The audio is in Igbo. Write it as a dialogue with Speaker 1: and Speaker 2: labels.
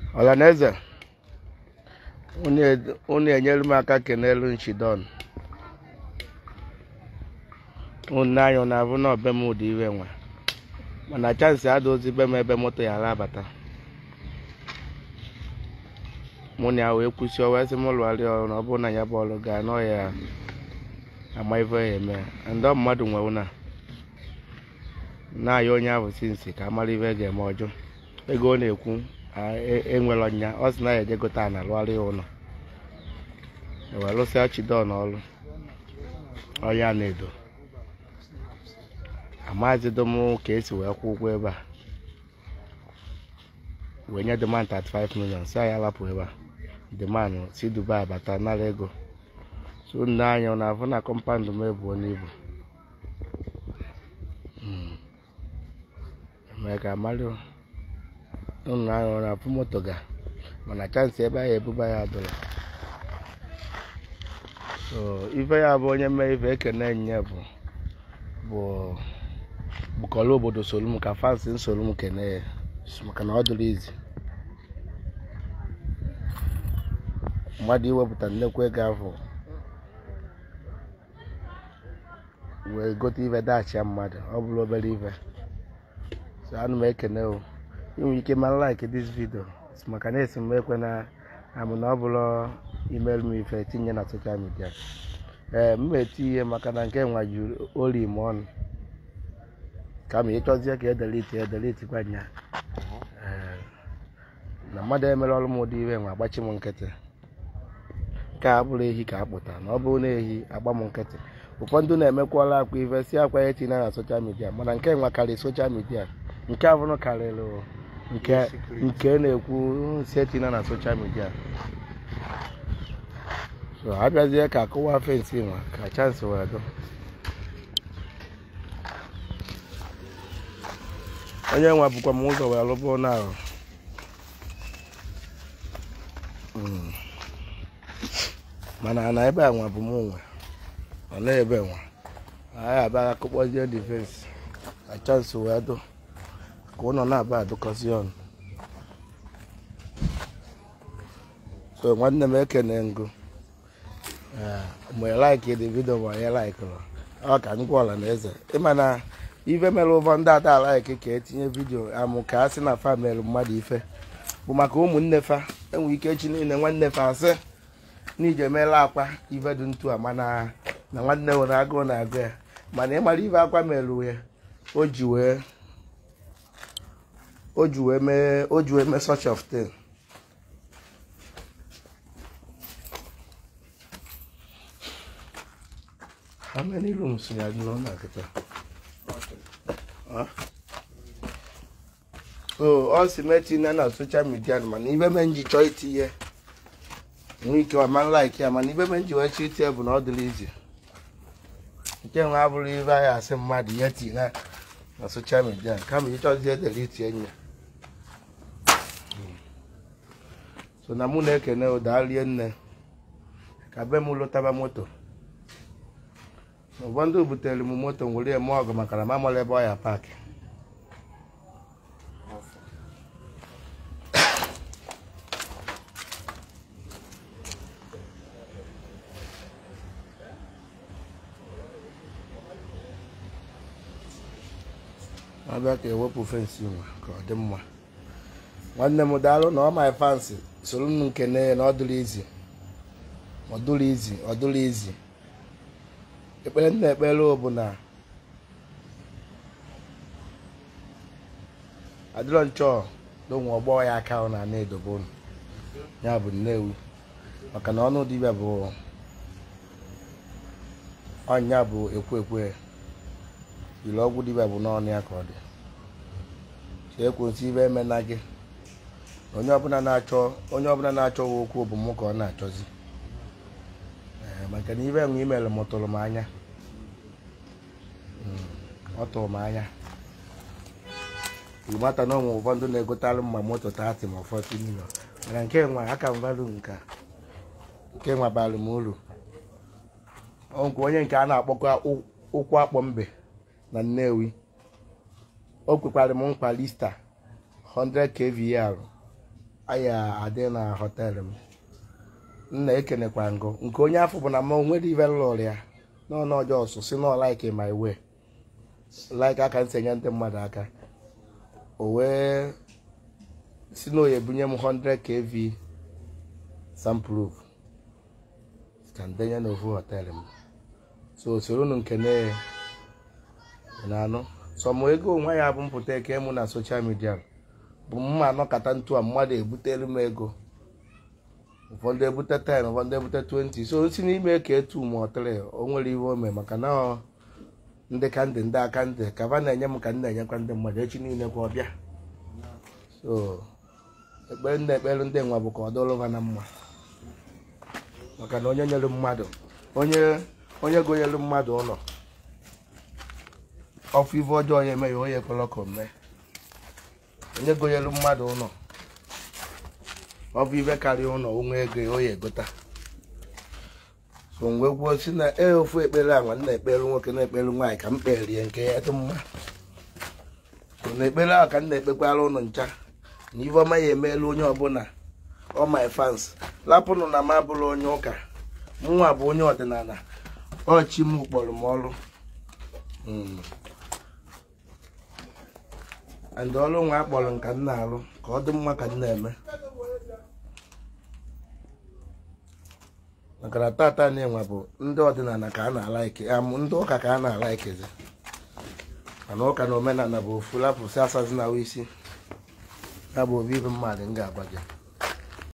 Speaker 1: ọlanaeze unu enyelu m aka kenelu nchidon unu anya na abụ na ọbe m ụdị iwe nwa mana chansị adịghịzi be m ebe moto ya alabata mụ na ya wee kwụsị wee sị m lụgharị ọrụ na ọ bụrụ na ya bụ ọrụ gaa nọ ya ama ife ya eme ndị mmadụ nwe na na-ayọ onye ahụ si nsị ka amara ife ga-eme ọjọọ ego ọ na-ekwu enwere ọnya ọ sị na ya eje gote ana lụgharị ya ụlọ wee lụsịa chidon ọrụ ọya na-edo amazido m ka esi wee kwụ ụgwọ ebe a wee nye demand 35 million si anyị alapụ ebe a demand si dubai bata nara ego so nne anya na afụ na kọmpand m ebuo n'ibu mee ka amarị ụnụ anya na afụ moto ga mana chansị ebe ahụ ebuba ya adụla so ife ya bụ onye mee ife ekene nye bụ bụ bụkọrọ obodo soro m ka fansi nsoro m kene ya maka na ọ dụrụ izi mmadụ iwepụta nnekwu ego ahụ wee gote ife dachia mmadụ ọ bụrụ obere ife so ana m ekene o inwe ike ma like this video maka na esi m ekwe na amụ na ọ bụrụ email m ife tinye na social media ee m eti ihe maka na nke nwa juru ori m ọnụ kama ịchọzie ka edeliti edeliti gwa nya na mmadụ emere ọrụ m ụdị iwe nwa agbachi m nkịtị ka a bụrụ ehi ka a pụta na ọ bụrụ na ehi agba m nkịtị ụfọdụ na-emekwala akwa ife si akwa ya tinye na soshal midia mana nke nwa karịrị soshal midia nke abụrụ karịrị nke nke na-ekwu si etinye na soshal midia so abịazie ka akụwa fensi nwa ka chansị wee dụ onye nwa bụkwa m ụzọ wee lụbụ na ahụ mana na ebe a nwa bụ m nwe ọ na ebe nwa anyị abịaghị akụkpọzie difensi ka chansị wee dụ ka ụlọ na-aba adụkọzi ọnụ so nwanne m ekene ngụ mgbe laiki dị vidio ma onye laikụrụ ọ ka ngwa ọla na eze ịma na ife mere ụfọ ndị ada alaiki ka etinye vidio amụ ka a sị na fa mere mmadụ ife bụ maka ụmụnne fa enwe ike echi niile nwanne fa asị n'ije meela akwa ife dị ntu a mana na nwanne nwere agụụ na-agụ ya mana ịmara ife akwa mere ya o ji wee o ji wee mee o ji wee mee such of thing how many rooms ya dị n'ụlọ kịta ọ si metinye na soshal midia mana ibe me nji chọọ itinye nwee ike ọma like ya mana ibe me nji wee chọọ itinye bụ na ọ dịrị izi nke nwe abụrụ ibe anyị asị mmadụ ihe tinye na soshal midia kama ịchọzie dere itinye ya so na mụ na-ekene ụdalie nne ka be m lụtaba moto ụfọdụ butere m moto nwere eme ọgụ maka na mamara ebe ọ ya paakị abịa ka ewepụ fensị nwa ka ọ dị mma nwanne m daalụ na ọ my fansi soro m nkene ya na ọ dụrụ izi ọ dụrụ izi ọ dụrụ izi ekpere m na-ekpere bụ na adịrọ nchọ n'onwe ọgbọ ya aka ọ na na-edobe unu ya bụ nnewi maka na ọnụ dibịa bụ ọnya bụ ekwe ekwe jiri ọgwụ dibịa bụ n'ọnụ ya ka ọ dị si ekwensị ibe emena gị onye ọbụla na-achọ onye ọbụla na-achọ okwu bụ mụ ka ọ na-achọzi maka na ibe enwe imere m tụrụ m anya ọ tụrụ m anya ịmata na onwe ụfọdụ na-egotalụ mma moto 30 ma 40 million mana nke nwa aka m valụ nka nke nwa bara m uru nke onye nke a na-akpọkwa ụkwụ akpọ mbe na Nnewi o kwekwara m nkwa lista 100 kVAR anyị adị na họteelụ m nna ekenekwa ngụ nke onye afọ bụ na ma onwere ive lụrụ ya n'ọnụ ọjọọ ọsụ si nọ like my way like aka ntị enye ndị mmadụ aka o wee si na oye bunye m 100 kv samproof ka ndenye n'ofu họteelụ m so soro unu nkene na-anụ sọmụ ego onwe ya bụ mpụta eke mụ na soshal midia bụ mma anọkata ntu a mmadụ ebutelu m ego ụfọdụ ebute 10 ụfọdụ ebute 20 so si n'ime ka etu ma ọtịrị o nwere ihe o mee maka na ọ ndị ka ndị ndị aka ndị ka va na-enye m ka m na-enyekwa ndị mmadụ echi niile kwa ọbịa so ekpere ndị ekpere ndị nwa bụ ka ọ dụrụ ha na mma maka na onye nyere mmadụ onye onye gonyere mmadụ ụlọ ọfụ ife ọjọọ ya eme ya onye ekwela ka o mee onye gonyere mmadụ ụlọ ọ bụ ibe karịa ụlọ onwe ego ya oya egota so mgbe gwuo si na ee ofu ekpere a nwa nna ekpere nwoke na-ekpere nwaanyị ka m kperie nke ya dị mma so na ekpere ahụ ka m na-ekpekwara ụnụ ncha na ife ọma ya emeela onye ọbụla ọ my fans lapụnụ na m abụrụ onye ụka mụnwa bụ onye ọdịnala ọchị m kpọrọ m ọrụ and ọrụ nwa akpọrọ nka m na-arụ ka ọ dị mma ka m na-eme maka na tata na-enwe bụ ndị ọdịnala ka a na-ala ike amụ ndị ụka ka a na-ala ikezi mana ụka na omenala bụ ofu lapụsị asazi na isi ya bụ obi ibe mmadụ m ga-agwa gị